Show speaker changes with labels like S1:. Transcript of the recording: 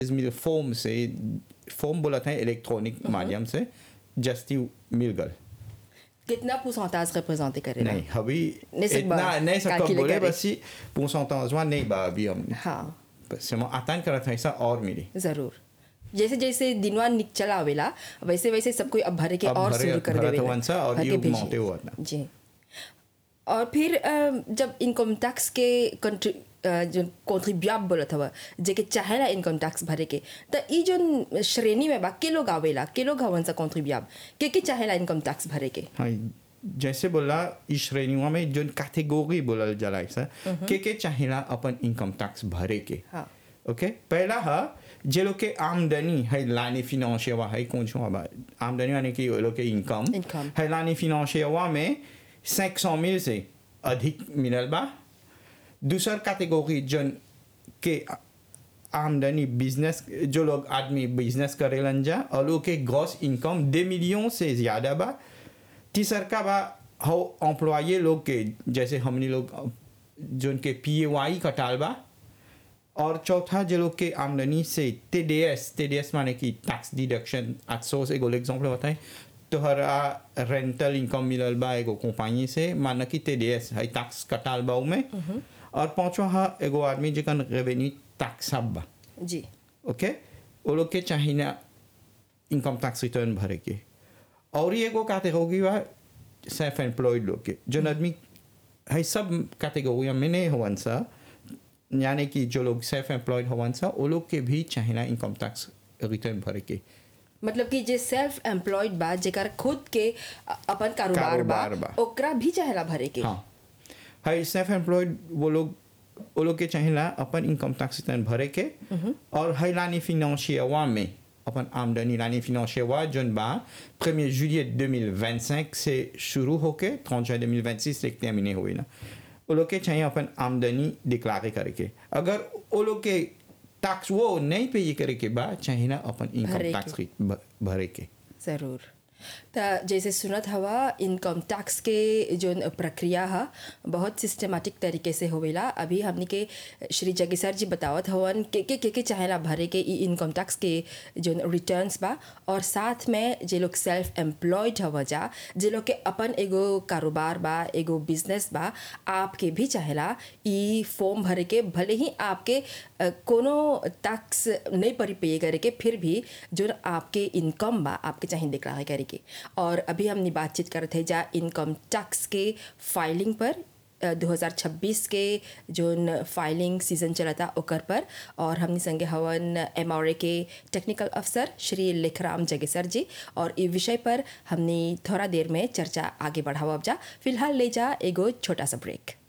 S1: मिल form से form बोला था इलेक्ट्रॉनिक माध्यम से जस्ती मिल गल
S2: कितना pourcentage représenté करेगा
S1: नहीं अभी
S2: नहीं सकबा,
S1: इतना नहीं सकता
S2: calculer
S1: बोले
S2: करे।
S1: बस pourcentage वहाँ नहीं बा अभी हम
S2: हाँ
S1: seulement attendre करा था ऐसा और मिली
S2: जरूर जैसे जैसे दिनवा निक चला आवेला वैसे वैसे सब कोई अब भरे के
S1: अब
S2: और
S1: भरे-
S2: शुरू कर
S1: भरत
S2: देवेला
S1: हवन सा और
S2: भर के
S1: ये
S2: भेजी।
S1: मोटे हुआ था।
S2: जी और फिर अ, जब इनकम टैक्स के कंट्री अ, जो कॉन्ट्रीब्यूट बोलत हवा जेके चाहेला इनकम टैक्स भरे के त ई जो श्रेणी में बा के लोग आवेला के लोग हवन सा कॉन्ट्रीब्यूट के के चाहेला इनकम टैक्स भरे के
S1: हाँ जैसे बोला इस श्रेणियों में जो कैटेगरी बोलल जाला ऐसा के के चाहिला अपन इनकम टैक्स भरे के
S2: हाँ
S1: ओके पहला है जे लोग के आमदनी है लाने फिनेंशियल है कौन सा बा आमदनी यानी कि वो लोग के इनकम
S2: Income.
S1: है लाने फिनेंशियल में 500 मिल से अधिक मिलल बा दूसर कैटेगरी जन के आमदनी बिजनेस जो लोग आदमी बिजनेस करेलन जा और लोग के ग्रॉस इनकम दो मिलियन से ज़्यादा बा तीसर का बा हो एम्प्लॉये लोग के जैसे हमने लोग जो उनके पी ए वाई कटाल बा और चौथा जो लोग के आमदनी से T D S T D S माने कि टैक्स डिडक्शन आज सौ से एगो एग्जाम्पल बताए तोहरा रेंटल इनकम मिलल बा एगो कंपनी से माना कि टी डी एस है टैक्स कटाल बा में और पांचवा है एगो आदमी जेकन रेवेन्यू टैक्स अब बा
S2: जी
S1: ओके वो लोग के चाहिए ना इनकम टैक्स रिटर्न भरे के और ये एगो कैटेगरी बा सेल्फ एम्प्लॉयड लोग के जो आदमी है सब कैटेगरी में नहीं होवन सा यानी कि जो लोग सेल्फ एम्प्लॉयड होवन सा वो लोग के भी चाहिए ना इनकम टैक्स रिटर्न भरे के
S2: मतलब कि जे सेल्फ एम्प्लॉयड बा जेकर खुद के अ- अपन कारोबार बा
S1: कारोबार बा।
S2: ओकरा भी चाहेला भरे के
S1: हाँ है सेल्फ एम्प्लॉयड वो लोग वो लोग के चाहिए ना अपन इनकम टैक्स रिटर्न भरे के और है लानी फिनेंशियल में अपन आमदनी लानी फिनेंशियल जोन बा 1er जुillet 2025 से शुरू होके 30 जुin 2026 तक टर्मिने हुई ना वो लोग के चाहिए अपन आमदनी डिक्लारे करे के अगर वो लोग के टैक्स वो नहीं पे करे के बाद चाहिए ना अपन इनकम
S2: भरे
S1: टैक्स भरे के
S2: ज़रूर त जैसे सुनत हवा इनकम टैक्स के जो प्रक्रिया है बहुत सिस्टमेटिक तरीके से होवेला अभी हमने के श्री जगी सर जी बतावत हवन के के के के चाहेला भरे के ई इनकम टैक्स के जो रिटर्न्स बा और साथ में जे लोग सेल्फ एम्प्लॉयड हवा जा जे लोग के अपन एगो कारोबार बा एगो बिजनेस बा आपके भी चाहेला ई फॉर्म भरे के भले ही आपके अ, कोनो टैक्स नहीं परी पे करे के फिर भी जो आपके इनकम बा आपके चाहिए डिक्लेयर करे के और अभी हमने बातचीत करते थे जा इनकम टैक्स के फाइलिंग पर अ, 2026 के जोन फाइलिंग सीजन चला था ओकर पर और हमने संगे हवन एम के टेक्निकल अफसर श्री लेखराम जगेसर जी और इस विषय पर हमने थोड़ा देर में चर्चा आगे बढ़ावा जा फिलहाल ले जा एगो छोटा सा ब्रेक